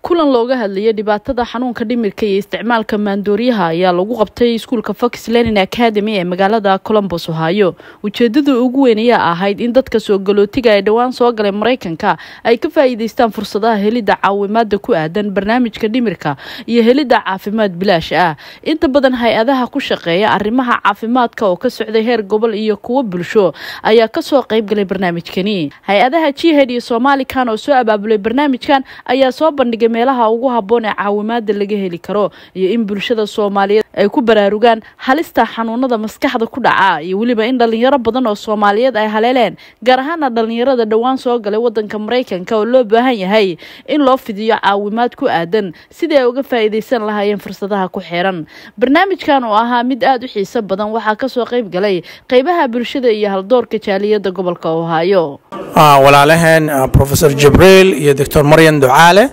kulan looga hadlayay dhibaatada xanuunka dhimirka iyo isticmaalka maandooriyaha ayaa lagu qabtay iskuulka fox learning academy ee magaalada colombos ohio ujeedada ugu weyn ayaa ahayd in dadka soo galootiga ee dhowaan soo galay maraykanka ay ka faa'iideystaan fursadaha helidda caawimaada ku aadan barnaamijka dhimirka iyo helidda caafimaad bilaash ah inta badan hay-adaha ku shaqeeya arrimaha caafimaadka oo ka socday heer gobol iyo kuwo bulsho ayaa kasoo qayb galay barnaamijkani hay-adaha jihad iyo somalikan oo soo abaabulay barnaamijkan ayaa soo bandhigay meelaha ugu habboon ee caawimaada laga heli karo iyo in bulshada soomaaliyeed ay ku baraarugaan halista xanuunada maskaxda ku dhaca iyo weliba in dhalinyaro badan oo soomaaliyeed ay haleeleen gaar ahaana dhalinyarada dhowaan soo galay wadanka maraykanka oo loo baahan yahay in loo fidiyo caawimaad ku aadan sidii ay uga faa'iideysan lahaayeen fursadaha ku xiran barnaamijkan oo ahaa mid aada u xiiso badan waxaa kasoo qayb galay qeybaha bulshada iyo haldoorka jaaliyada gobolka ohaayo walaalaheen rofesor jibriil iyo doctor maryan ducaale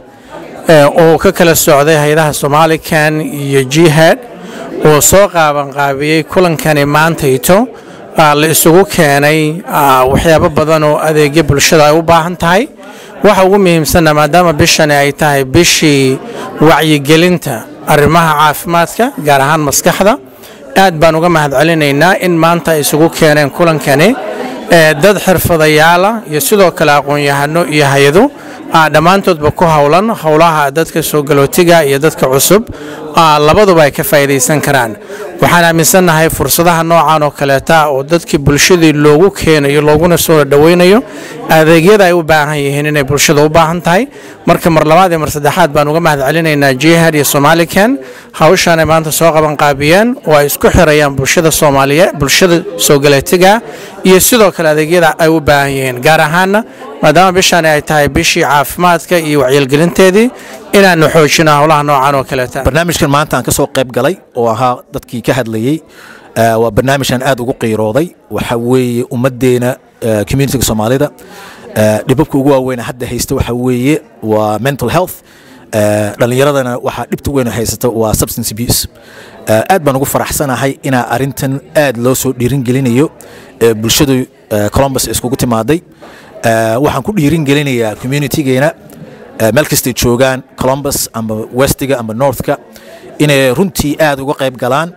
oo ka kala socday hay-adaha somalikan iyo jihad oo soo qaabanqaabiyey kulankani maantayto la isugu keenay waxyaabo badan oo adeegyo bulshada ay u baahan tahay waxa ugu muhiimsanna maadaama bishani ay tahay bishii wacyigelinta arrimaha caafimaadka gaar ahaan maskaxda aad baan uga mahad celinaynaa in maanta ay isugu keeneen kulankani dad xirfadayaala iyo sidoo kale aqoon-yahano iyo hay-ado dhammaantoodba ku howlan howlaha dadka soo galootiga iyo dadka cusub labaduba ay ka faa'iidaysan karaan waxaan aaminsannahay fursadaha noocan oo kaleeta oo dadkii bulshadii loogu keenayo looguna soo dhowaynayo adeegyada ay u baahan yihiin inay bulshada u baahan tahay marka mar labaad iyo mar saddexaad baan uga mahad celinaynaa jihad iyo somalikan hawshaan ay maanta soo qabanqaabiyeen oo ay isku xirayaan bulshada soomaaliyeed bulshada soo galootiga iyo sidoo kale adeegyada ay u baahan yihiin gaar ahaana maadaama bishaani ay tahay bishii caafimaadka iyo wacyigelinteedii inaanu xoojino howlaha noocan oo kaleeta barnaamijkan maanta aan ka soo qayb galay oo ahaa dadkii ka hadlayey waa barnaamijkan aad ugu qiirooday waxa weeye ummaddeena communitiga soomaalida dhibabka ugu waaweyn hadda haysta waxa weeye waa mental health dhallinyaradana waxaa dhibta weyn haysata waa substance abuse aad baan ugu faraxsanahay inaa arintan aad loo soo dhiirin gelinayo bulshadu colombus iskugu timaaday waxaan ku dhiirin gelinayaa communitigeena meel kastay joogaan colombus amba westiga amba northka inay runtii aad uga qayb galaan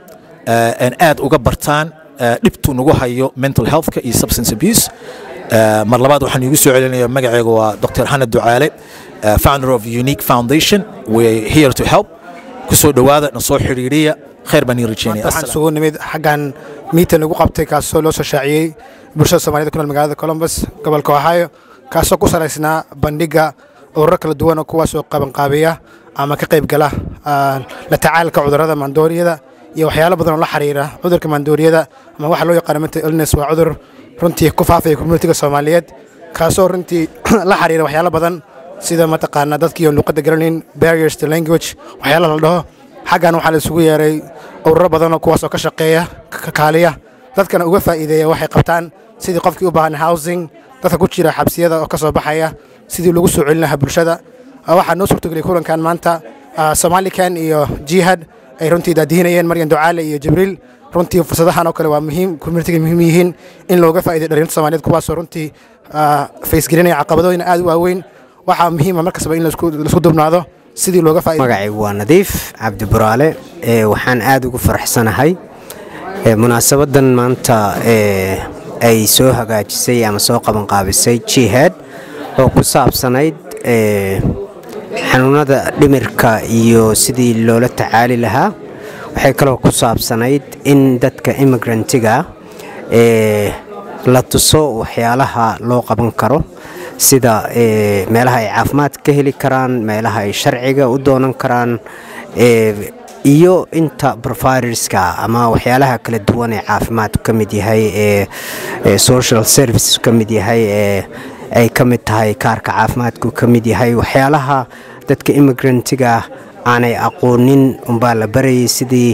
aad uga bartaan dhibtu nagu hayo mental healthka iyo substance abuse mar labaad waxaan iigu soo celinaya magaceega waa dr xanad ducaale founder of unique foundation we're here to help kusoo dhowaada na soo xidhiidhiya khayr baan ii rajeynaya waxaan isugu nimid xaggan miitan lagu qabtay kaasoo loo soo shaaciyey bulshada soomaaliyed ku nool magaalada colombus gobolka ohio kaasoo ku salaysnaa bandhigga ururo kala duwan oo kuwaasoo qabanqaabiya ama ka qayb gala la tacaalka cudurrada maandooriyada iyo waxyaalo badan oo la xiriira cudurka maandooriyada ama waxa loo yaqaano mental illness waa cudur runtii ku faafaya communitiga soomaaliyeed kaasoo runtii la xiriira waxyaalo badan sida mataqaanaa dadkii oo luuqadda garanayn barriers to language waxyaalo la dhaho xaggan waxaa la isugu yeeray ururo badan oo kuwaas oo ka shaqeeya ka kaaliya dadkana uga faa'iideeya waxay qabtaan sidii qofkii u baahan housing dadka ku jira xabsiyada oo ka soo baxaya sidii lagu soo celin lahaa bulshada waxaa noo suurtageliyay kulankan maanta somalikan iyo jihad ay runtii daadihinayeen maryan ducaale iyo jibriil runtii fursadahan oo kale waa muhiim communitiga muhiim yihiin in looga faa'iday dhalinyarta soomaaliyeed kuwaasoo runtii faysgelinaya caqabadooyin aad u waaweyn waxaa muhiima mar kastaba in laisku dubnaado sidii looga faa'iday magacaygu waa nadiif cabdi buraale waxaan aad ugu faraxsanahay munaasabadan maanta ay soo hagaajisay ama soo qabanqaabisay jihad oo ku saabsanayd xanuunada dhimirka iyo sidii loola tacaali lahaa waxay kaloo ku saabsanayd in dadka immigrantiga la tuso waxyaalaha loo qaban karo sida meelaha ay caafimaad ka heli karaan meelaha ay sharciga u doonan karaan iyo inta providerska ama waxyaalaha kala duwan ee caafimaad ka mid yahay ee social service ka mid yahay ee ay ka mid tahay kaarka caafimaadku ka mid yahay waxyaalaha dadka immigrantiga aanay aqoonin umbaa la barayay sidii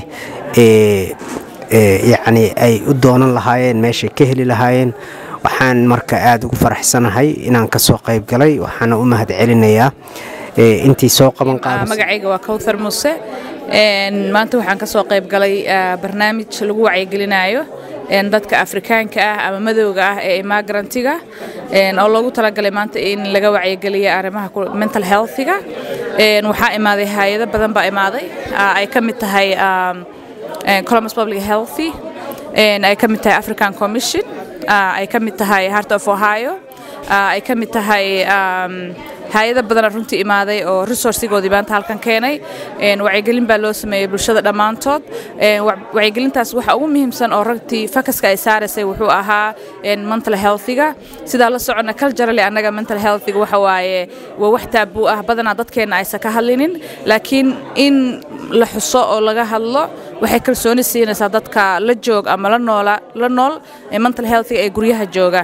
yacni ay u doonan lahaayeen meeshay ka heli lahaayeen waxaan marka aada ugu faraxsanahay inaan ka soo qayb galay waxaana u mahad celinayaa intii soo qaban magacayga waa kawthar muse maanta waxaan ka soo qayb galay barnaamij lagu wacyigelinayo dadka afrikaanka ah ama madowga ah ee imagrantiga oo loogu talagalay maanta in laga wacyigeliyo arrimaha mental healthiga waxaa imaaday hay-ado badan baa imaaday ay ka mid tahay columbus public healthy ay ka mid tahay african commission ay ka mid tahay heart of ohio ay ka mid tahay hay-ado badana runtii imaaday oo resourcigoodii maanta halkan keenay wacyigelin baa loo sameeyey bulshada dhammaantood wacyigelintaas waxa ugu muhiimsan oo ragtii fakaska ay saaraysay wuxuu ahaa mental healthiga sidaa la soconna culturally annaga mental healthiga waxa waaye waa wax taabuu ah badanaa dadkeenna aysan ka hadlinin laakiin in la xuso oo laga hadlo waxay kalsooni siinaysaa dadka la joog ama la noola la nool mental healthiga ee guryaha jooga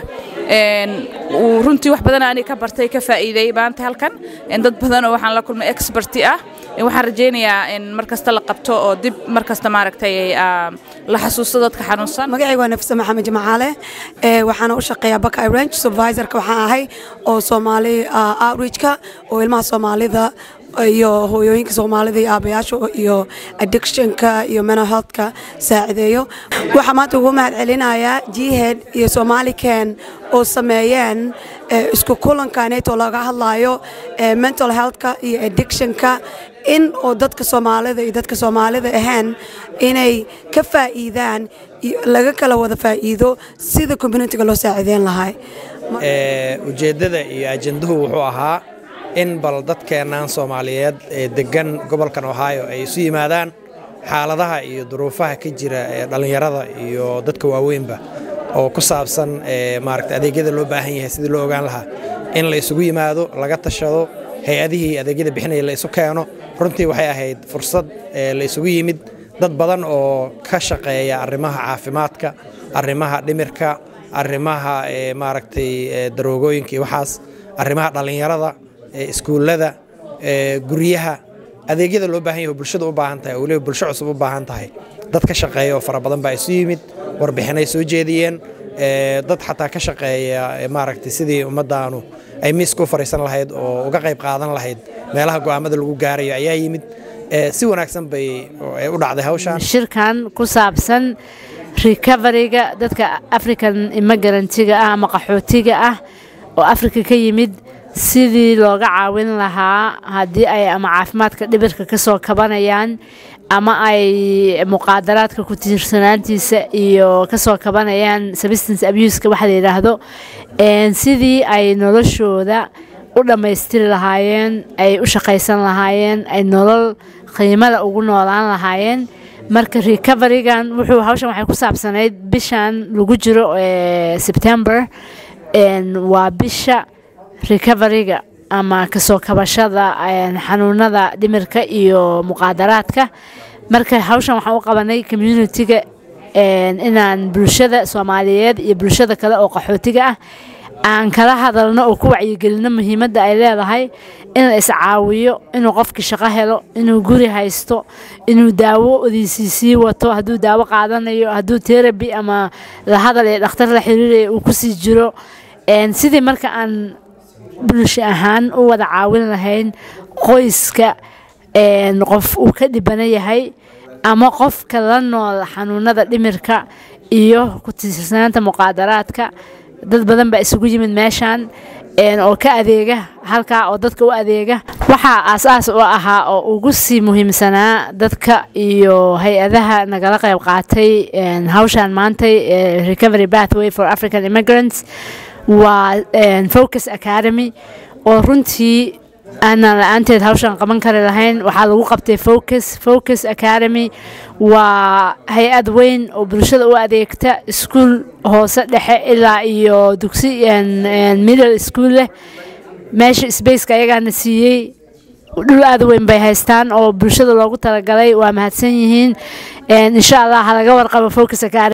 runtii wax badan ani ka bartay ka faa'iiday maanta halkan dad badanoo waxaan la kulmay experti ah waxaan rajaynayaa in mar kasta la qabto oo dib mar kasta maaragtay la xasuusto dadka xanuunsan magacayga waa nafisa maxamed jamacaale waxaana u shaqeeyaa baka range supervisorka waxaan ahay oo soomaali outreachka oo ilmaha soomaalida iyo hooyooyinka soomaalida iyo aabayaasha iyo addictionka iyo mental healthka saacideeyo waxaa maanta ugu mahad celinayaa jihad iyo somalican oo sameeyeen isku kulankaneetoo laga hadlayo mental healthka iyo addictionka in oo dadka soomaalida iyo dadka soomaalida ahaan inay ka faa'iidaan laga kala wada faa'iido sida communitiga loo saacideyn lahay ujeeddada iyo ajenduhu wuxuu ahaa in bal dadkeennan soomaaliyeed ee deggan gobolkan ohio ay isu yimaadaan xaaladaha iyo duruufaha ka jira ee dhallinyarada iyo dadka waaweynba oo ku saabsan maaragta adeegyada loo baahan yahay sidii loo ogaan lahaa in la isugu yimaado laga tashado hay-adihii adeegyada bixinaya la isu keeno runtii waxay ahayd fursad la isugu yimid dad badan oo ka shaqeeya arrimaha caafimaadka arrimaha dhimirka arrimaha maaragtay daroogooyinka iyo waxaas arrimaha dhallinyarada iskuullada guryaha adeegyada loo baahan yahay bulshada u baahan tahay oo weliba bulsho cusub u baahan tahay dad ka shaqeeya oo fara badan baa isu yimid warbixinay soo jeediyeen dad xataa ka shaqeeya maaragtay sidii ummaddaanu ay miiska u fariisan lahayd oo uga qayb qaadan lahayd meelaha go'aamada lagu gaarayo ayaa yimid si wanaagsan bay u dhacday hawshaan shirkan ku saabsan recoveryga dadka african immigrantiga ah ama qaxootiga ah oo afrika ka yimid sidii looga caawin lahaa haddii ay ama caafimaadka dhibirka ka soo kabanayaan ama ay muqaadaraadka ku tiirsanaantiisa iyo kasoo kabanayaan substance abuska waxa la yidhaahdo sidii ay noloshooda u dhammaystiri lahaayeen ay u shaqaysan lahaayeen ay nolol qiimada ugu noolaan lahaayeen marka recoverygan wuxuu hawshan waxay ku saabsanayd bishan lagu jiro september waa bisha recoveryga ama kasoo kabashada xanuunada dhimirka iyo muqaadaraadka marka hawshan waxaan u qabanay communitiga inaan bulshada soomaaliyeed iyo bulshada kale oo qaxootiga ah aan kala hadalno oo ku wacyigelino muhiimadda ay leedahay in la iscaawiyo inuu qofkii shaqo helo inuu guri haysto inuu daawo odiisiisii wato hadduu daawo qaadanayo hadduu terabi ama la hadal ee dhakhtar la xiriiraya uu kusii jiro sidii marka aan bulsho ahaan u wada caawin lahayn qoyska qof uu ka dhibana yahay ama qofka la nool xanuunada dhimirka iyo ku tiirsanaanta muqaadaraadka dad badan baa isugu yimid meeshan oo ka adeega halkaa oo dadka u adeega waxaa aas-aas u ahaa oo ugu sii muhiimsanaa dadka iyo hay-adaha nagala qayb qaatay hawshan maantay recovery pathway for african immigrants waa focus academy oo runtii aanaan la-aanteed hawshan qaban kari lahayn waxaa lagu qabtay focus focus academy waa hay-ad weyn oo bulshada u adeegta iskuul hoose dhexe ilaa iyo dugsi middle school leh meesha spaceka ayagaana siiyey dhul aada weyn bay haystaan oo bulshada loogu talagalay waa mahadsan yihiin insha allah halaga warqabo focus academy